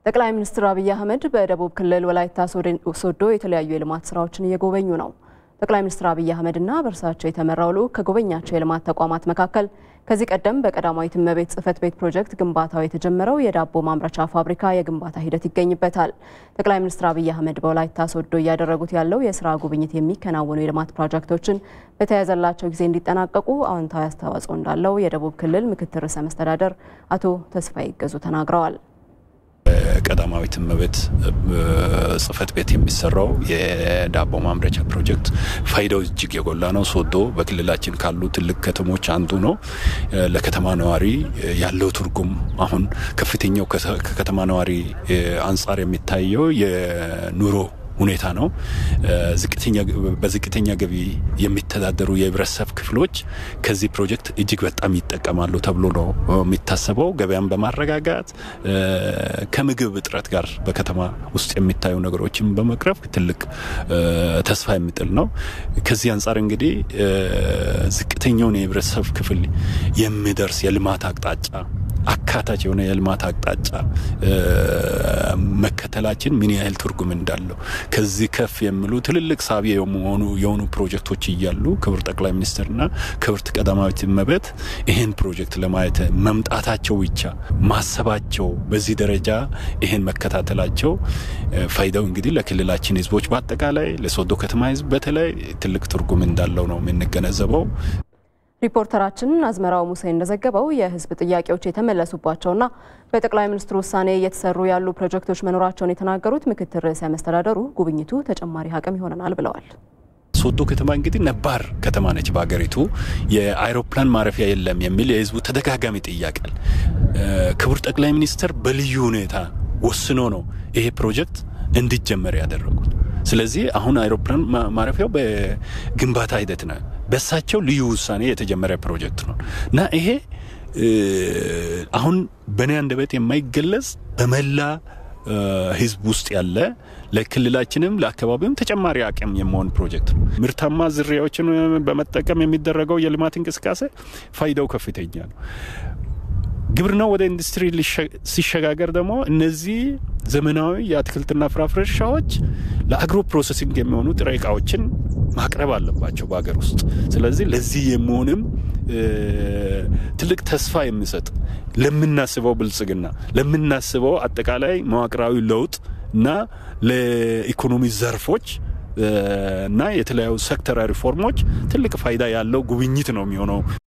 ጠቅላይ ሚኒስትር አብይ አህመድ በደቡብ ክልል ወላይታ ሶዶ የተለያዩ የልማት ስራዎችን እየጎበኙ ነው። ጠቅላይ ሚኒስትር አብይ አህመድና በእርሳቸው የተመራው ልዑክ ከጎበኛቸው የልማት ተቋማት መካከል ከዚህ ቀደም በቀዳማዊት እመቤት ጽሕፈት ቤት ፕሮጀክት ግንባታው የተጀመረው የዳቦ ማምረቻ ፋብሪካ የግንባታ ሂደት ይገኝበታል። ጠቅላይ ሚኒስትር አብይ አህመድ በወላይታ ሶዶ እያደረጉት ያለው የስራ ጉብኝት የሚከናወኑ የልማት ፕሮጀክቶችን በተያያዘላቸው ጊዜ እንዲጠናቀቁ አዎንታዊ አስተዋጽኦ እንዳለው የደቡብ ክልል ምክትል ርዕሰ መስተዳደር አቶ ተስፋዬ ይገዙ ተናግረዋል። ቀዳማዊት እመቤት ጽሕፈት ቤት የሚሰራው የዳቦ ማምረቻ ፕሮጀክት ፋይዳው እጅግ የጎላ ነው። ሶዶ በክልላችን ካሉ ትልቅ ከተሞች አንዱ ነው። ለከተማ ነዋሪ ያለው ትርጉም አሁን ከፍተኛው ከከተማ ነዋሪ አንጻር የሚታየው የኑሮ ሁኔታ ነው። በዝቅተኛ ገቢ የሚተዳደሩ የህብረተሰብ ክፍሎች ከዚህ ፕሮጀክት እጅግ በጣም ይጠቀማሉ ተብሎ ነው የሚታሰበው። ገበያን በማረጋጋት ከምግብ እጥረት ጋር በከተማ ውስጥ የሚታዩ ነገሮችን በመቅረፍ ትልቅ ተስፋ የሚጥል ነው። ከዚህ አንጻር እንግዲህ ዝቅተኛውን የህብረተሰብ ክፍል የሚደርስ የልማት አቅጣጫ አካታች የሆነ የልማት አቅጣጫ መከተላችን ምን ያህል ትርጉም እንዳለው ከዚህ ከፍ የሚሉ ትልልቅ ሳቢ የሆኑ የሆኑ ፕሮጀክቶች እያሉ ክቡር ጠቅላይ ሚኒስትርና ክብርት ቀዳማዊት እመቤት ይህን ፕሮጀክት ለማየት መምጣታቸው ብቻ ማሰባቸው በዚህ ደረጃ ይህን መከታተላቸው ፋይዳው እንግዲህ ለክልላችን ህዝቦች በአጠቃላይ ለሶዶ ከተማ ህዝብ በተለይ ትልቅ ትርጉም እንዳለው ነው የምንገነዘበው። ሪፖርተራችን አዝመራው ሙሴ እንደዘገበው የህዝብ ጥያቄዎች የተመለሱባቸውና በጠቅላይ ሚኒስትሩ ውሳኔ እየተሰሩ ያሉ ፕሮጀክቶች መኖራቸውን የተናገሩት ምክትል ርዕሰ መስተዳደሩ ጉብኝቱ ተጨማሪ አቅም ይሆነናል ብለዋል። ሶዶ ከተማ እንግዲህ ነባር ከተማ ነች በሀገሪቱ። የአይሮፕላን ማረፊያ የለም የሚል የህዝቡ ተደጋጋሚ ጥያቄ ክቡር ጠቅላይ ሚኒስትር በልዩ ሁኔታ ወስኖ ነው ይሄ ፕሮጀክት እንዲጀመር ያደረጉት። ስለዚህ አሁን አይሮፕላን ማረፊያው በግንባታ ሂደት ነው። በሳቸው ልዩ ውሳኔ የተጀመረ ፕሮጀክት ነው እና ይሄ አሁን በእኔ አንደበት የማይገለጽ በመላ ህዝብ ውስጥ ያለ ለክልላችንም ለአካባቢውም ተጨማሪ አቅም የመሆን ፕሮጀክት ነው። ምርታማ ዝርያዎችን በመጠቀም የሚደረገው የልማት እንቅስቃሴ ፋይዳው ከፍተኛ ነው። ግብርናው ወደ ኢንዱስትሪ ሲሸጋገር ደግሞ እነዚህ ዘመናዊ የአትክልትና ፍራፍሬ እርሻዎች ለአግሮ ፕሮሰሲንግ የሚሆኑ ጥሬ እቃዎችን ማቅረብ አለባቸው በሀገር ውስጥ። ስለዚህ ለዚህ የሚሆንም ትልቅ ተስፋ የሚሰጥ ለምናስበው ብልጽግና ለምናስበው አጠቃላይ መዋቅራዊ ለውጥ እና ለኢኮኖሚ ዘርፎች እና የተለያዩ ሴክተራዊ ሪፎርሞች ትልቅ ፋይዳ ያለው ጉብኝት ነው የሚሆነው።